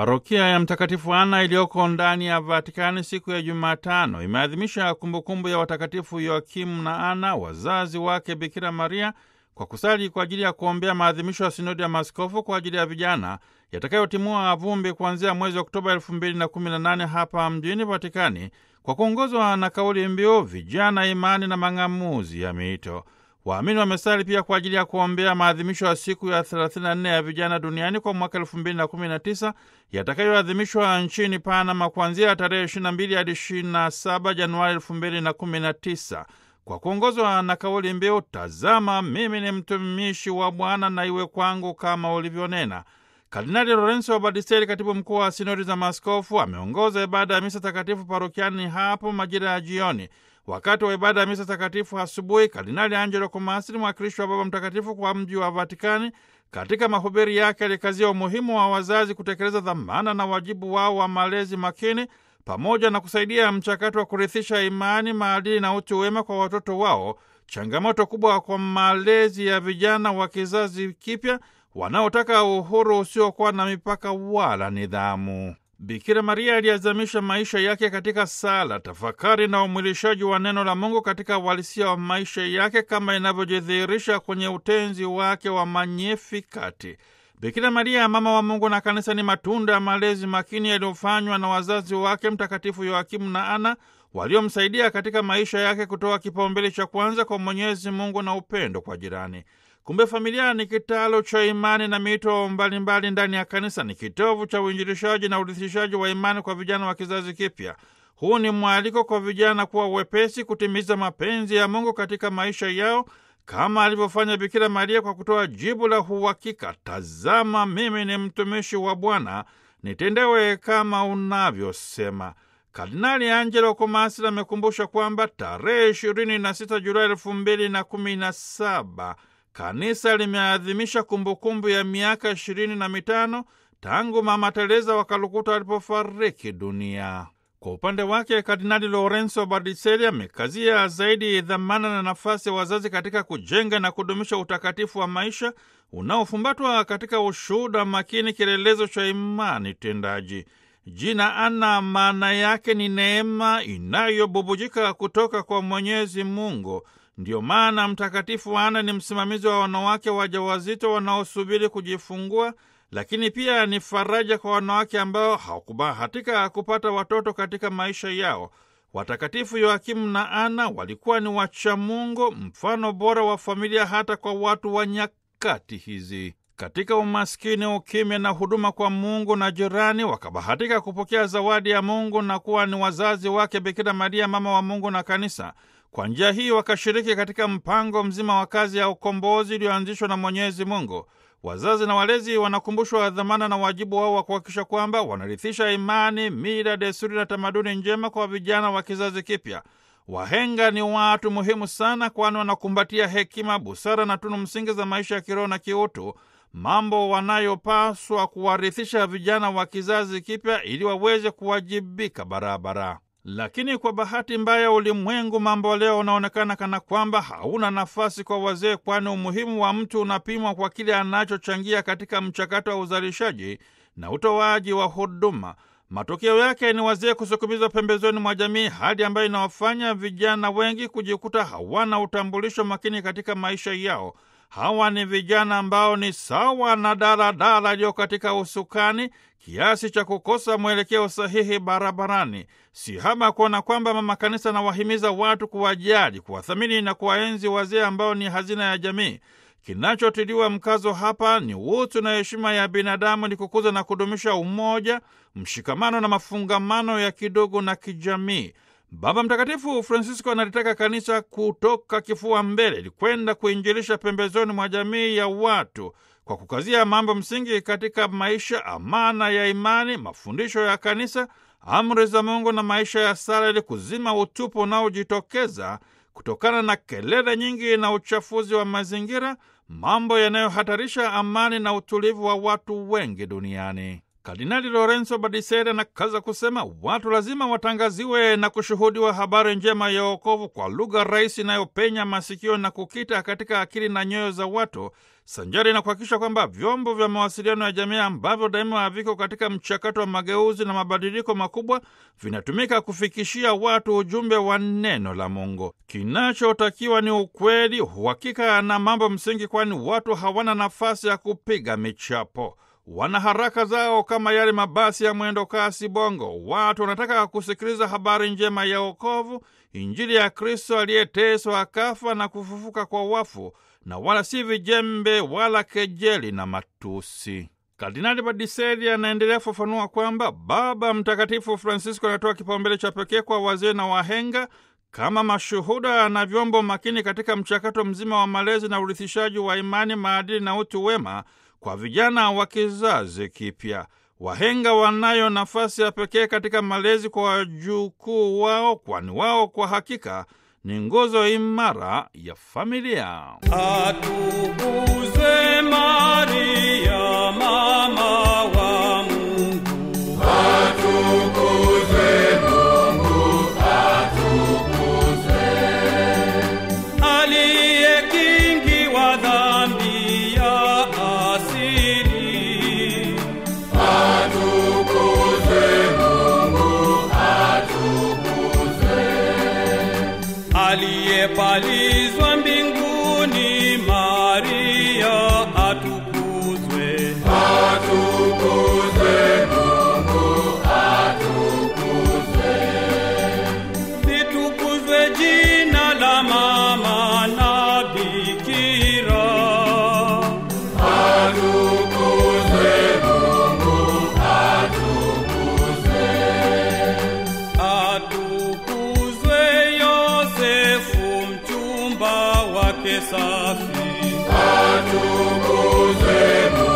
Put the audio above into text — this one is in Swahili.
Parokia ya Mtakatifu Ana iliyoko ndani ya Vatikani siku ya Jumatano imeadhimisha kumbukumbu ya watakatifu Yoakimu na Ana, wazazi wake Bikira Maria, kwa kusali kwa ajili ya kuombea maadhimisho ya sinodi ya maaskofu kwa ajili ya vijana yatakayotimua vumbi kuanzia mwezi Oktoba 2018 hapa mjini Vatikani, kwa kuongozwa na kauli mbiu vijana, imani na mang'amuzi ya miito. Waamini wamesali pia kwa ajili ya kuombea maadhimisho ya siku ya 34 ya vijana duniani kwa mwaka 2019 yatakayoadhimishwa nchini Panama kuanzia tarehe 22 hadi 27 Januari 2019 kwa kuongozwa na kauli mbiu tazama, mimi ni mtumishi wa Bwana na iwe kwangu kama ulivyonena. Kardinali Lorenzo Badisteri, katibu mkuu wa sinodi za maaskofu, ameongoza ibada ya misa takatifu parokiani hapo majira ya jioni. Wakati wa ibada ya misa takatifu asubuhi, Kardinali Angelo Komasri, mwakilishi wa Baba Mtakatifu kwa mji wa Vatikani, katika mahubiri yake alikazia umuhimu wa wazazi kutekeleza dhamana na wajibu wao wa malezi makini pamoja na kusaidia mchakato wa kurithisha imani, maadili na utu wema kwa watoto wao, changamoto kubwa kwa malezi ya vijana wa kizazi kipya wanaotaka uhuru usiokuwa na mipaka wala nidhamu. Bikira Maria aliazamisha maisha yake katika sala, tafakari na umwilishaji wa neno la Mungu katika uhalisia wa maisha yake kama inavyojidhihirisha kwenye utenzi wake wa Magnificat. Bikira Maria, mama wa Mungu na Kanisa, ni matunda ya malezi makini yaliyofanywa na wazazi wake Mtakatifu Yoakimu na Ana, waliomsaidia katika maisha yake kutoa kipaumbele cha kwanza kwa Mwenyezi Mungu na upendo kwa jirani. Kumbe familia ni kitalo cha imani na mito mbalimbali ndani ya kanisa. Ni kitovu cha uinjilishaji na urithishaji wa imani kwa vijana wa kizazi kipya. Huu ni mwaliko kwa vijana kuwa wepesi kutimiza mapenzi ya Mungu katika maisha yao kama alivyofanya Bikira Maria kwa kutoa jibu la uhakika, tazama, mimi ni mtumishi wa Bwana, nitendewe kama unavyosema. Kardinali Angelo Komasri amekumbusha kwamba tarehe 26 Julai elfu mbili na kumi na saba kanisa limeadhimisha kumbukumbu ya miaka ishirini na mitano tangu Mama Teresa wa Kalkuta alipofariki dunia. Kwa upande wake, Kardinali Lorenzo Bardiseri amekazia zaidi dhamana na nafasi ya wazazi katika kujenga na kudumisha utakatifu wa maisha unaofumbatwa katika ushuhuda makini, kielelezo cha imani tendaji. Jina Ana maana yake ni neema inayobubujika kutoka kwa Mwenyezi Mungu. Ndiyo maana Mtakatifu Ana ni msimamizi wa wanawake wajawazito wanaosubiri kujifungua, lakini pia ni faraja kwa wanawake ambao hawakubahatika kupata watoto katika maisha yao. Watakatifu Yoakimu na Ana walikuwa ni wachamungu, mfano bora wa familia hata kwa watu wa nyakati hizi. Katika umaskini, ukimya na huduma kwa Mungu na jirani, wakabahatika kupokea zawadi ya Mungu na kuwa ni wazazi wake Bikira Maria, mama wa Mungu na Kanisa. Kwa njia hii wakashiriki katika mpango mzima wa kazi ya ukombozi iliyoanzishwa na Mwenyezi Mungu. Wazazi na walezi wanakumbushwa dhamana na wajibu wao wa kuhakikisha kwamba wanarithisha imani, mila, desturi na tamaduni njema kwa vijana wa kizazi kipya. Wahenga ni watu muhimu sana, kwani wanakumbatia hekima, busara na tunu msingi za maisha ya kiroho na kiutu, mambo wanayopaswa kuwarithisha vijana wa kizazi kipya ili waweze kuwajibika barabara. Lakini kwa bahati mbaya, ulimwengu mambo leo unaonekana kana kwamba hauna nafasi kwa wazee, kwani umuhimu wa mtu unapimwa kwa kile anachochangia katika mchakato wa uzalishaji na utoaji wa huduma. Matokeo yake ni wazee kusukumizwa pembezoni mwa jamii, hali ambayo inawafanya vijana wengi kujikuta hawana utambulisho makini katika maisha yao. Hawa ni vijana ambao ni sawa na daladala iliyo katika usukani kiasi cha kukosa mwelekeo sahihi barabarani. Si haba kuona kwamba Mama Kanisa anawahimiza watu kuwajali, kuwathamini na kuwaenzi wazee ambao ni hazina ya jamii. Kinachotiliwa mkazo hapa ni utu na heshima ya binadamu, ni kukuza na kudumisha umoja, mshikamano na mafungamano ya kidogo na kijamii. Baba Mtakatifu Francisco analitaka kanisa kutoka kifua mbele ili kwenda kuinjilisha pembezoni mwa jamii ya watu kwa kukazia mambo msingi katika maisha, amana ya imani, mafundisho ya kanisa, amri za Mungu na maisha ya sala, ili kuzima utupu unaojitokeza kutokana na kelele nyingi na uchafuzi wa mazingira, mambo yanayohatarisha amani na utulivu wa watu wengi duniani. Kardinali Lorenzo Badiseri anakaza kusema watu lazima watangaziwe na kushuhudiwa habari njema ya wokovu kwa lugha rahisi inayopenya masikio na kukita katika akili na nyoyo za watu, sanjari na kuhakikisha kwamba vyombo vya mawasiliano ya jamii ambavyo daima viko katika mchakato wa mageuzi na mabadiliko makubwa vinatumika kufikishia watu ujumbe wa neno la Mungu. Kinachotakiwa ni ukweli, uhakika na mambo msingi, kwani watu hawana nafasi ya kupiga michapo wana haraka zao kama yale mabasi ya mwendo kasi bongo. Watu wanataka kusikiliza habari njema ya wokovu, Injili ya Kristo aliyeteswa akafa na kufufuka kwa wafu, na wala si vijembe wala kejeli na matusi. Kardinali Badiseli anaendelea kufafanua kwamba Baba Mtakatifu Francisco anatoa kipaumbele cha pekee kwa wazee na wahenga kama mashuhuda na vyombo makini katika mchakato mzima wa malezi na urithishaji wa imani, maadili na utu wema kwa vijana wa kizazi kipya. Wahenga wanayo nafasi ya pekee katika malezi kwa wajukuu wao, kwani wao kwa hakika ni nguzo imara ya familia. Atukuzwe Maria, mama wa Mungu. Aliyekingiwa dhambi ya asili. Aliyepalizwa mbinguni, Maria atukuzwe. Litukuzwe jina la mama na bikira. Atukuzwe Yosefu mchumba wake safi. Atukuzwe Mungu.